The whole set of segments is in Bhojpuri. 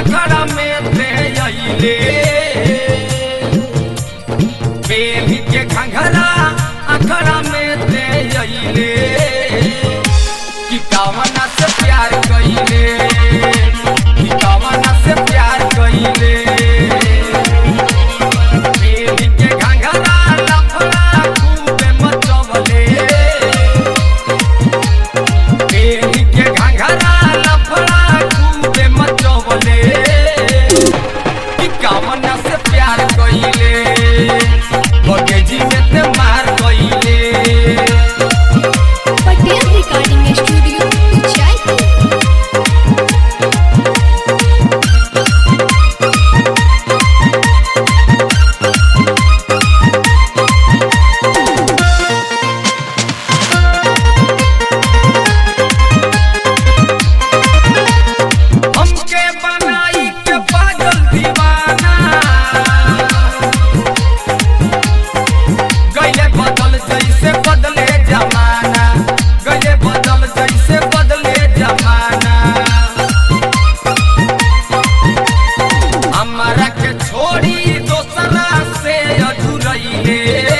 अखड़ा में ते अइले बेबी के घंघरा अखड़ा में ते अइले कि कावना से प्यार कइले कि कावना से प्यार कइले बेबी के घंघरा लफड़ा खूबे मचवले बेबी के घंघरा लफड़ा खूबे मचवले कि कावना से प्यार कइले बगेजी में ते मार कइले पटेल रिकॉर्डिंग स्टूडियो जयपुर हमके बनाई के पागल दीवाना गईले बदल जैसे बदले जमाना गईले बदल जैसे बदले जमाना हमारा के छोड़ी दोसरा से अधूरैले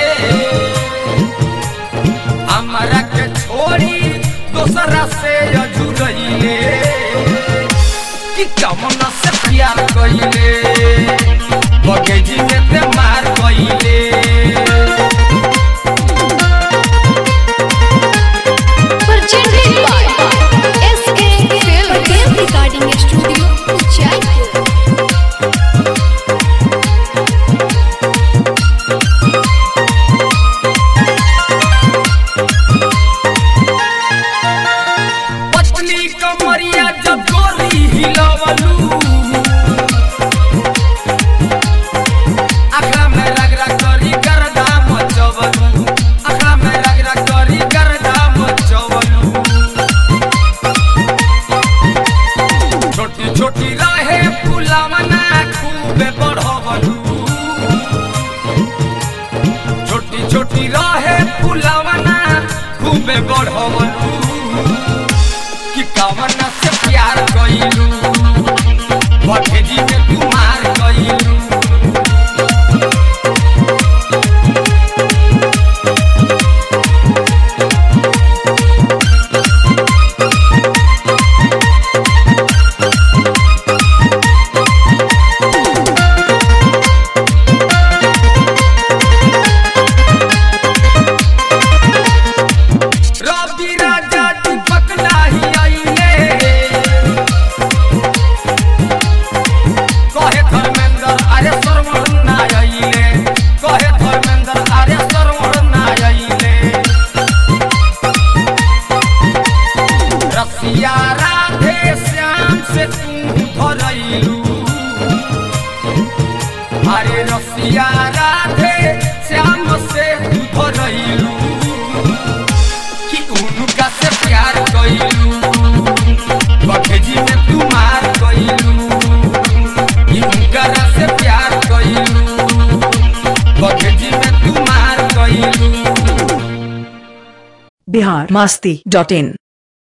हमारा के छोड़ी दोसरा से अधूरैले कि कमना से प्यार कइले बगेजी में ते मार कइले presented by SK Film Patel recording studio Jaipur पतली कमरिया जब गोली हिलवलू अखड़ा में रगड़ा करी गर्दा मचवलू अखड़ा में रगड़ा करी गर्दा मचवलू छोटी छोटी रहे फुलावना खूबे बढ़वलू छोटी छोटी रहे फुलावना खूबे बढ़वलू कि कवना से प्यार कइलू भटेजी में तू मार कइलू रवि राजा दीपक नाही आइले कहे धर्मेंद्र अरे सरवण ना आइले कहे धर्मेंद्र अरे सरवण ना आइले रसिया राधे श्याम से तू धरैलू अरे रसिया राधे श्याम से तू धरैलू कि उनका से प्यार कइलू बखेजी में तू मार कइलू कि उनका से प्यार कइलू बखेजी में तू मार कइलू बिहार मास्ती डॉट इन